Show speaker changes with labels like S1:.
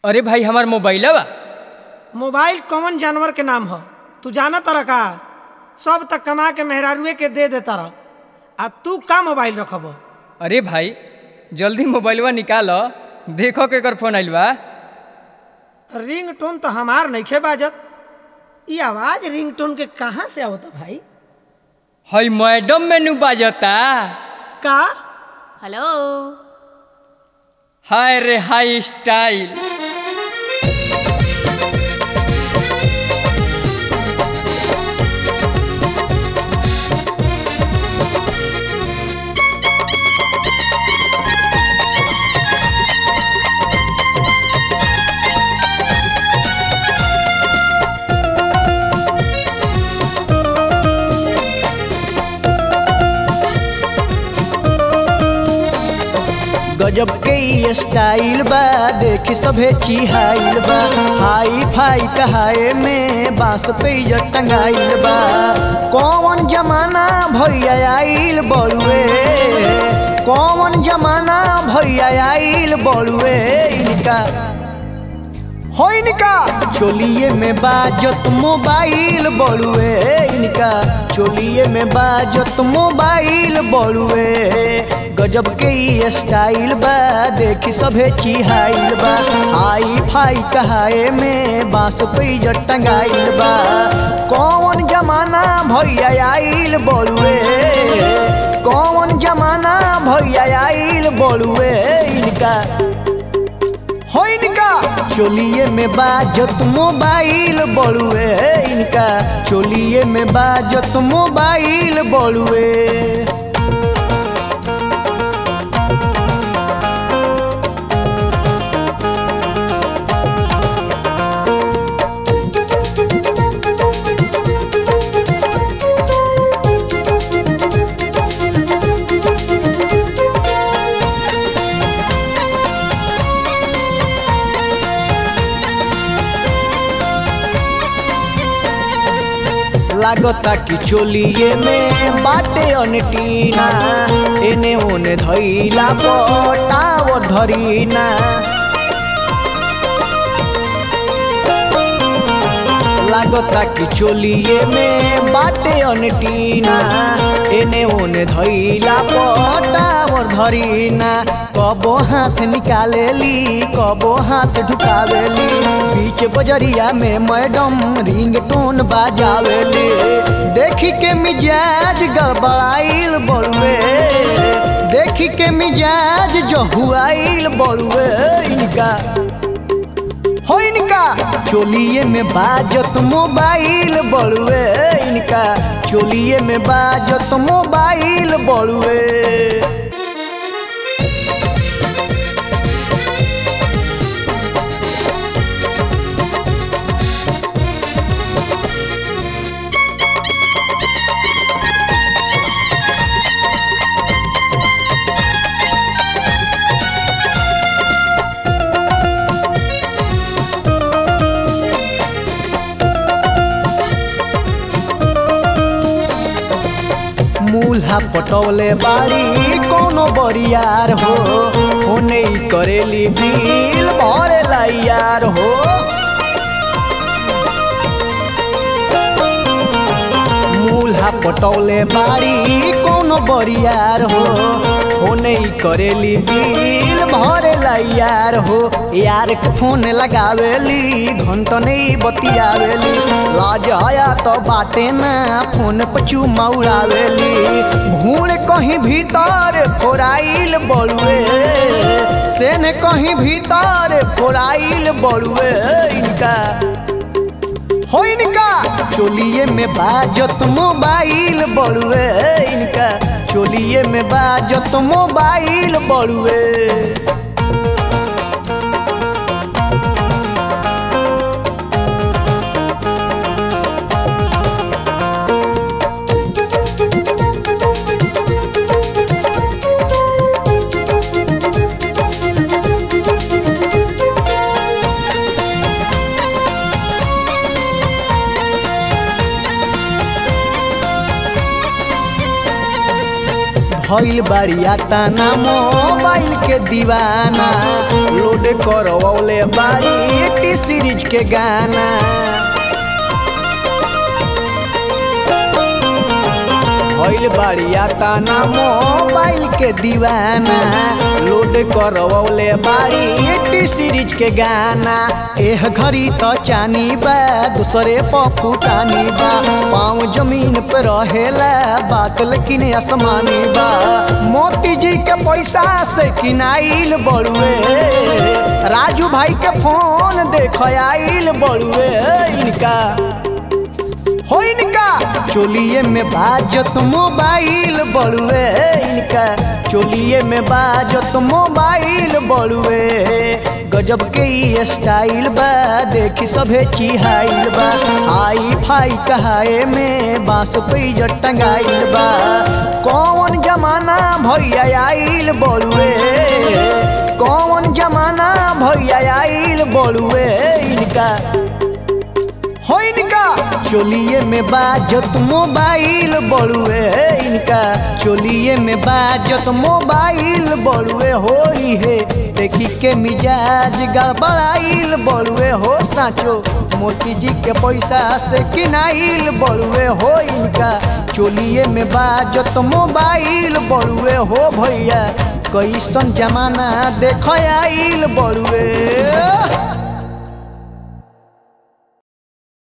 S1: अरे भाई हमार मोबाइल बा
S2: मोबाइल कौन जानवर के नाम ह तू जाना तारा का सब तक कमा के मेहरारुए के दे देता रह आ तू का मोबाइल रखब
S1: अरे भाई जल्दी मोबाइलवा निकाल देखो के कर फोन आइल बा
S2: रिंग टोन तो हमार नइखे बाजत ई आवाज रिंग टोन के कहाँ से आवता भाई
S1: हई मैडम मेनू बाजता
S2: का
S3: हेलो
S1: हाय रे हाई स्टाइल
S4: गजब के ई स्टाइल बा देखी सभे चिहाइल बा हाई फाई कहाए में बांस पे इज्जत टंगाइल बा कौन जमाना भैया आइल बड़ुए कौन जमाना भैया आइल बड़ुए इनका हो इनका चोलिए में बाजत मोबाइल बड़ुए इनका चोलिए में बाजत मोबाइल बड़ुए गजब के ई स्टाइल बा देखी सभे चिहाइल बा आई फाई कहाए में बांस पे इज्जत टंगाइल बा कौन जमाना भैया आइल बड़ुए कौन जमाना भैया आइल बड़ुए इनका हो इनका चोलिए में बाजत मोबाइल बड़ुए इनका चोलिए में बाजत मोबाइल बड़ुए लागता कि चोलिए में बाटे अनटीना एने ओने धैला पटाव धरीना लागता कि चोलिए में बाटे अनटीना एने ओने धैला पटाव धरीना कबो हाथ निकालेली कबो हाथ ढुकावेली बीच बजरिया में मैडम रिंग टोन बाजावेली देखी के मिजाज गड़बड़ाइल बड़ुए देखी के मिजाज जो हुआइल बड़ुए इनका हो इनका चोलिए में बाजत मोबाइल बड़ुए इनका चोलिए में बाजत मोबाइल बड़ुए मूल्हा पटौले बाड़ी कोनो बरियार हो होने ही करेली दिल भरे यार हो मूल्हा पटौले बाड़ी कोनो बरियार हो होने ही करेली दिल भरे यार हो यार के फोन लगावेली घंटा नहीं बतियावेली लाज आया तो बाटे ना फोन पर चुमा उड़ावेली भूण कहीं भीतर फोराइल बड़ुए से ने कहीं भीतर फोराइल बड़ुए इनका हो इनका चोलिए में बाजत मोबाइल बड़ुए इनका चोलिए में बाजत मोबाइल बड़ुए भइल बाड़िया ताना मोबाइल के दीवाना लोड करवले बाड़ी टी सीरीज के गाना भइल बाड़िया ताना मोबाइल के दीवाना लोड करवले बाड़ी टी सीरीज के गाना एह घड़ी तो चानी बा दूसरे पफुटानी बा पाँव जमीन पे रहेला बात लेकिन आसमानी बा मोती जी के पैसा से किनाइल बड़ुए राजू भाई के फोन देख आइल बड़ुए इनका हो इनका चोलिए में बाजत मोबाइल बड़ुए इनका चोलिए में बाजत मोबाइल बड़ुए गजब के ई स्टाइल बा देखी सभे चिहाइल बा आई फाई कहाए में बांस पे इज्जत टंगाइल बा कौन जमाना भैया आइल बड़ुए कौन जमाना भैया आइल बड़ुए इनका हो इनका चोलिए में बाजत मोबाइल बड़ुए इनका चोलिए में बाजत मोबाइल बड़ुए होई है देखी के मिजाज गड़बड़ाइल बड़ुए हो साचो मोती जी के पैसा से किनाइल बड़ुए हो इनका चोलिए में बाजत मोबाइल बड़ुए हो भैया कैसन जमाना देख आइल बड़ुए